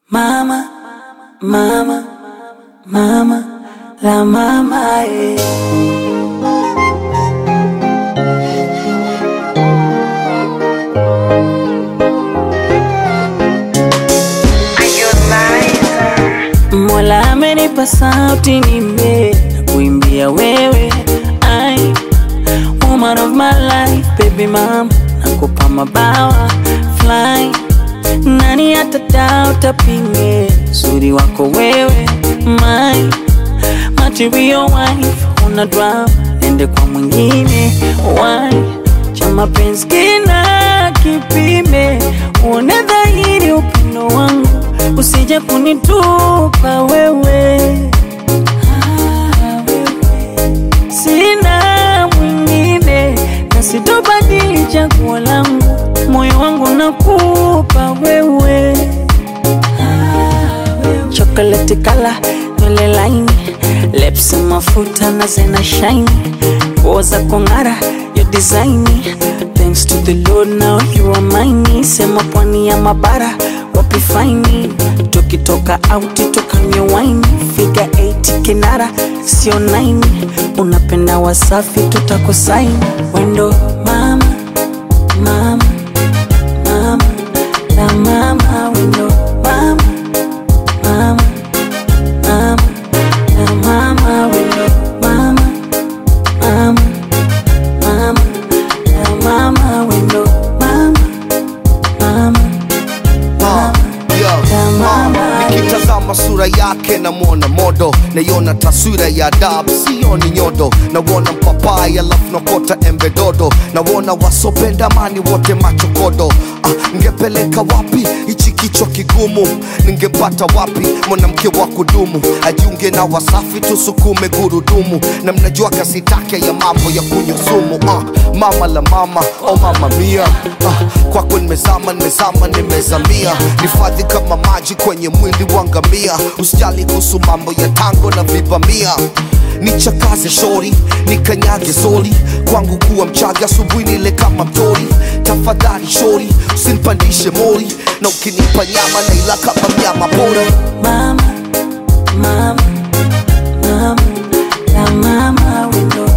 Mama, mama, mama, la mama eh. Mola amenipa sauti nime na kuimbia wewe ai woman of my life baby mama nakupa mabawa fly nani atadao tapinge uzuri wako wewe my material wife una drama ende kwa mwingine why cha mapenzi kina kipime uone dhahiri upendo wangu usije kunitupa wewe Ah, wewe. sina mwingine na sitobadili chaguo langu moyo wangu nakupa wewe chocolate kala nywele laini lips mafuta na zena shine nguo za kung'ara yo design thanks to the lord now you are mine sema pwani ya mabara wapi faini tukitoka auti tukanywe wine figa 8 kinara sio 9 unapenda wasafi tutakosaini wendo mama mama mama la mama wendo mama mama mama la mama wendo mama mama mama la mama wendo mama mama Ah, yo, La mama. ah, nikitazama sura yake namwona modo naiona taswira ya dab sioni nyodo nawona mpapai alafu nakota embe dodo nawona wasopenda mani wote machokodo ah, ngepeleka wapi hichi kichwa kigumu ningepata wapi mwanamke wa kudumu ajiunge na wasafi tusukume gurudumu na mnajua kasi take ya mambo ya kunywa sumu ah, mama la mama oh mama mia ah, kwako nimezama nimezama nimezamia nifadhi kama maji kwenye mwili wa ngamia usijali kuhusu mambo ya tango na vibamia nichakaze shori nikanyage soli kwangu kuwa mchaga asubuhi nile kama mtori tafadhali shori usinipandishe mori na ukinipa nyama naila kama mnyama pori mama mama mama la mama wendo